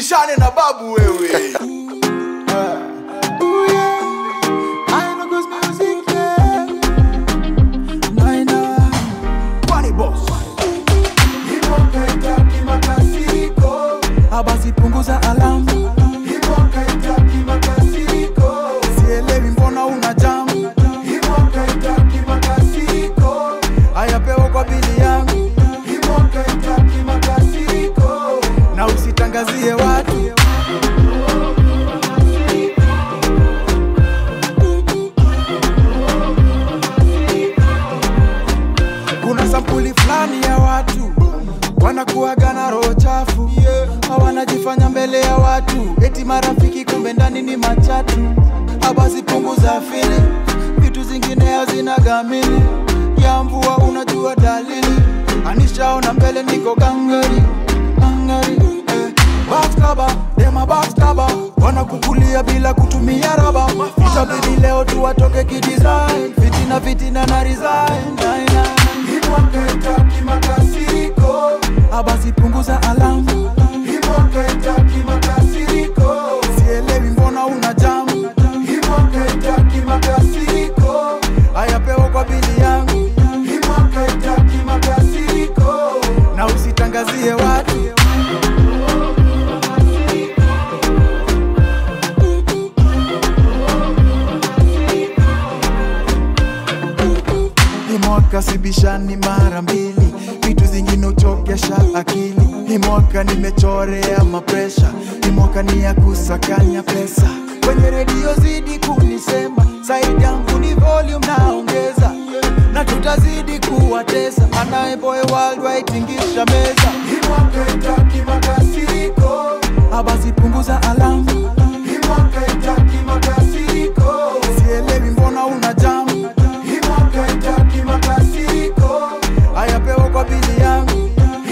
usibishane na babu wewe Kwani boss Abasi punguza alamu, sielewi mbona una jamu. Ayapewa kwa bili yangu na usitangazie watu. Kuna sampuli fulani ya watu wanakuaga na roho chafu, hawanajifanya mbele ya watu, eti marafiki, kumbe ndani ni machatu. Abasi punguza fili, vitu zingine hazina gamili ya mvua, unajua dalili. Anishaona mbele niko gangari gangari, eh. Backstaba, dema backstaba, wanakukulia bila kutumia raba. Itabidi leo tu watoke kidesign, fitina fitina na resign. Nine, nine. Abasi punguza alamu, sielewi mbona una jamu. Ayapewa kwa bili yangu na usitangazie watu. Hii mwaka sibishani mara mbili, vitu zingine uchokesha akili. Hii mwaka nimechorea mapresha, hii mwaka ni ya kusakanya pesa. Kwenye redio zidi kunisema, saidi yangu ni volume naongeza, na tutazidi kuwatesa. Anayeboy worldwide tingisha meza, abasi punguza alamu, sielewi mbona una jamu. Ayapewa kwa bili yangu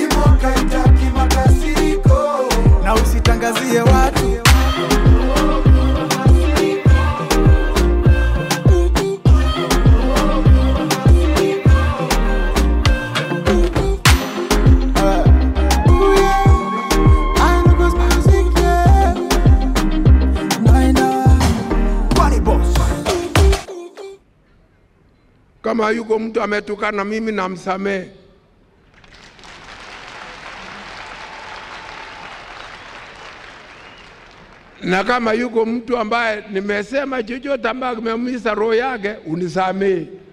na usitangazie watu. Kwani boss Kama yuko mtu ametukana mimi namsamehe. Na kama yuko mtu ambaye nimesema chochote ambaye kimeumiza roho yake unisamehe.